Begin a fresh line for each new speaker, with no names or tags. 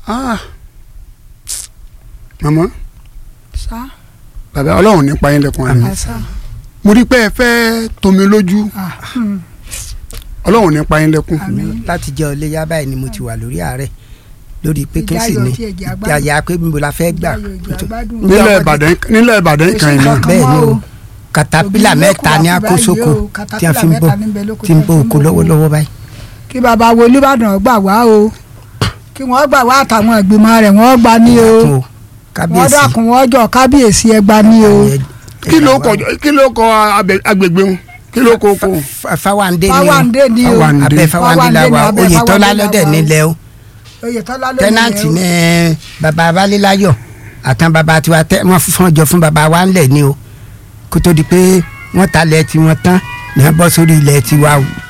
Ah. màmá
sá
bàbá ọlọ́run nípa yín lẹ́kùn àná
àṣà
mo rí pé ẹ fẹ́ tomi lójú ọlọ́run nípa yín lẹ́kùn
láti jẹ́ ọlé yá báyìí ni mo ti wà lórí ààrẹ lórí pé kí n sì
Ìjáyọ̀
ní
tí ẹ̀jẹ̀ agbádùn.
yàyà pé níbo la fẹ́ gbà
Ìjáyọ̀ ẹ̀jẹ̀ agbádùn.
nílẹ̀ ìbàdàn nílẹ̀ ìbàdàn kan iná
kankan
bẹ́ẹ̀ ni
mọ́
o
o.
katapila
Òbí
mẹ́ta
ló
ní
kù
akósókò
báyìí o,
tí a fi ń bọ́
katapila mẹ́ta níbẹ̀ lóko
tí ń
tí
bọ́
a fi ń
oko
bọ́.
lọ́wọ́lọ́wọ́ báyìí.
kí bàbá wo olùbàdàn gbà wá o kí wọ́n gbà wá àtàwọn ìgbìmọ̀ rẹ̀ wọ́n gbà ní o
Fún o,
wọ́n
kábíyèsí
dákun wọ́n jọ kábíyèsí ẹ gbà ní o
àwọn ẹ-
kí ló
ẹ-
kọ kí ló kọ abẹ- agbègbè wọn kí ló kọ oko
Fa- fáwándé ni o
Fáwándé ni o
Fáwándé.
abẹ́ fáwándé la
Fáwándé
wà
ni, abẹ́
oyetola
Fáwándé la
lọ́dẹ̀
wà o.
nílẹ̀ o
oyetola ló
tẹ́nàntì
ní
ní baba abalẹ́láyọ̀ àtàn baba tiwa tẹ́ wọ́n fún ọjọ́ fún baba wa ńlẹ̀ ni o kó tó di pé wọ́n ta lẹ̀ tiwọn tán ní wọ́n bọ́ sórí ilẹ̀ tiwa o